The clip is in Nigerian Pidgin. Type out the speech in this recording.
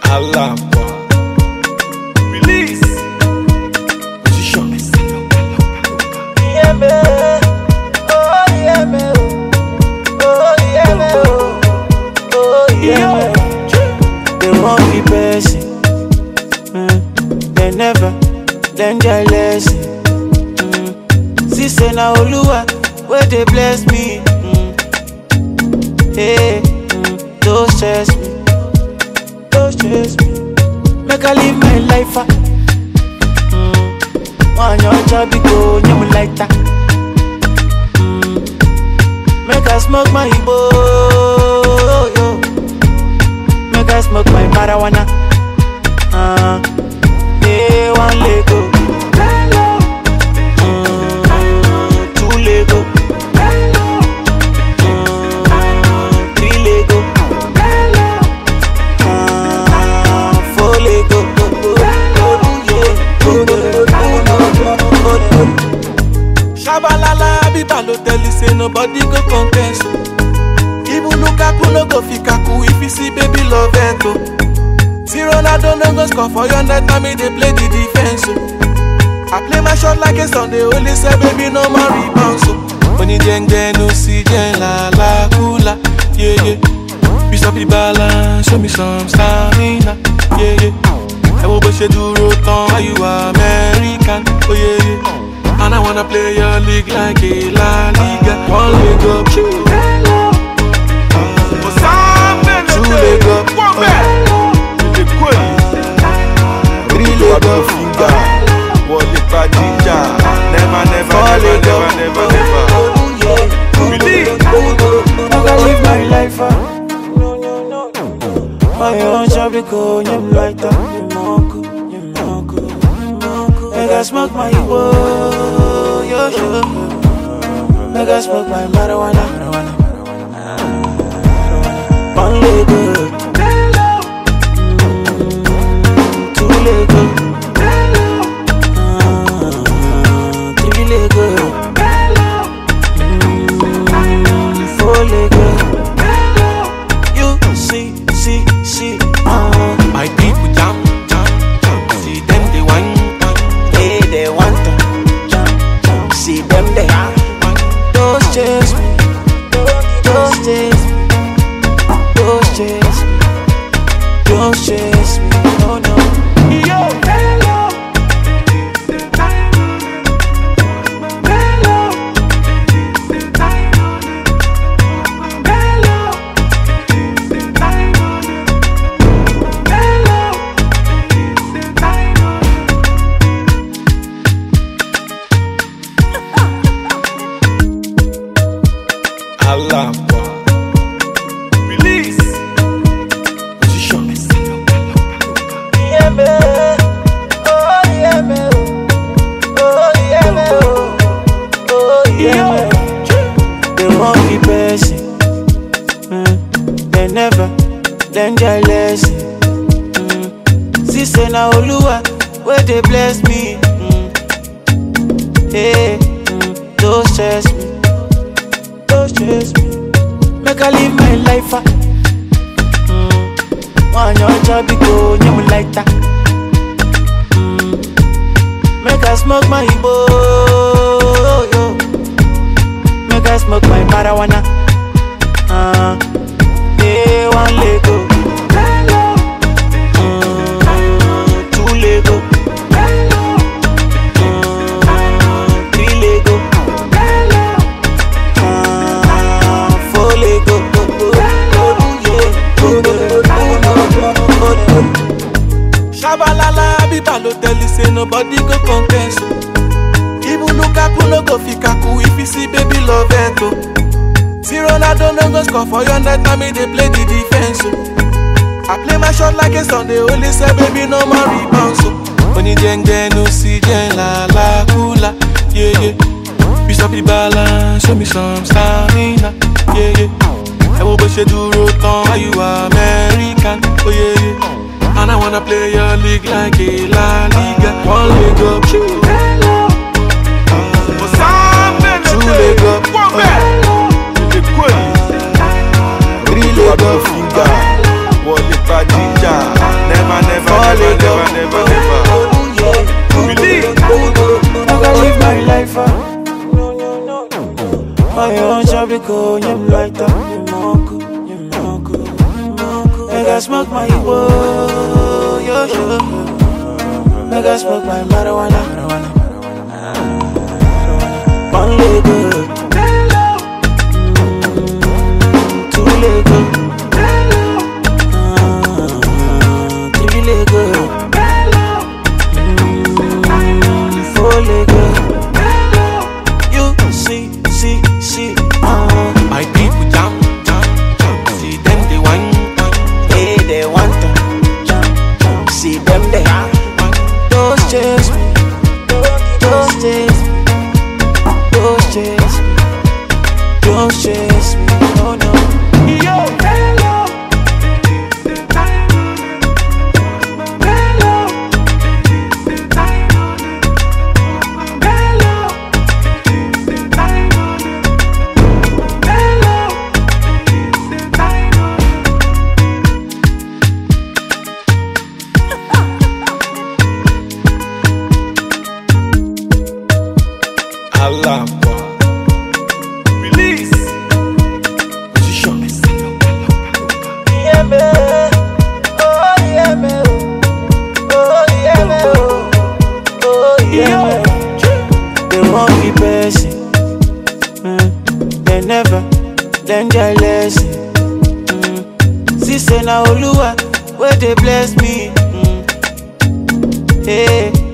Alaba. Release. Position. Yeah, me. Oh, yeah, me. Oh, yeah, me. Oh, yeah, me. They won't be person. Mm. They never learn their lesson. Mm. See, say now, Oluwa, where they bless me. Mm. Hey, mm. don't stress me. Don't stress me. Make I live my life. ah. One your job go nyam like that. Mm. Make I smoke my Igbo, yo. Make I smoke my marijuana. Uh, yeah, one Lego. Mm, two Lego. Mm, three Lego. Uh, four Lego. Shabalala, Abiba no tell you say nobody go contest. Even Lukaku no go fit kaku if you see baby love it oh. See Ronaldo no go score for your net, now me they play the defense oh. I play my shot like a Sunday, only say baby no more rebounds oh. Money jeng no see jeng la la kula, yeah yeah. You stop the balance, show me some stamina, yeah yeah. ẹ wo bó ṣe dúró tán why you American oh yeah yeah and I wanna play your league like a La Liga one leg up two leg up three leg up wọlé pa jíjà never never Fall never it up. never never never. Believe. I can live my life. ah. My own job go nyam like that. Nyamoko, nyamoko, nyamoko. Make I smoke my Igbo, yo yo. Make I smoke my marijuana. One Lego, Mm, two Lego, Ah, three Lego, Mm, four Lego. You see, see, see, uh, My people jam jam jam see them they whine whine hey, they want to jump, jump. See them they don't chase me, don't chase me, don't chase me, don't chase me, no, no. Alaba. Release. Position. Yeah, me. Oh, yeah, me. Oh, yeah, me. Oh, yeah, me. They won't be person. Mm. They never learn their lesson. Mm. See, say now, Oluwa, where they bless me. Mm. Hey, mm. don't stress me. Don't stress me. Make I live my life. ah. Mm. One your job go nyam like that. Mm. Make I smoke my Igbo, yo. Make I smoke my marijuana. Uh, yeah, one Lego. Mm, two Lego. Mm, three Lego. Uh, four Lego. Shabalala, Abiba no tell you say nobody go contest. Even Lukaku no go fit kaku if you see baby love it oh. See Ronaldo no go score for your net, now me they play the defense oh. I play my shot like a Sunday, only say baby no more rebounds oh. Money jeng no see jeng la la kula, yeah yeah. You stop the balance, show me some stamina, yeah yeah. ẹ wo bó ṣe dúró tán why you American oh yeah yeah and I wanna play your league like a La Liga one leg up two leg up three leg up wọlé pa jíjà never go, nyem lighter, nyemoko, nyemoko, nyemoko. Make I smoke my Igbo, yo yo. Make I smoke my marijuana, marijuana, marijuana. One leg good, Mm, two leg good, Ah, three leg good, Mm, four leg good. You see, see, see, ah. My people jam, jam, jam. See them they wine, wine, Hey, they want to jump, jump. See them there. wine. Those chase me, those chase me, those chase me, those chase me. Oh no. Allah. Release. Position. Yeah, me. Oh, yeah, me. Oh, yeah, me. Oh, yeah, me. They won't be person. Mm. They never learn their lesson. Mm. See, say now, Oluwa, where they bless me. Mm. Hey,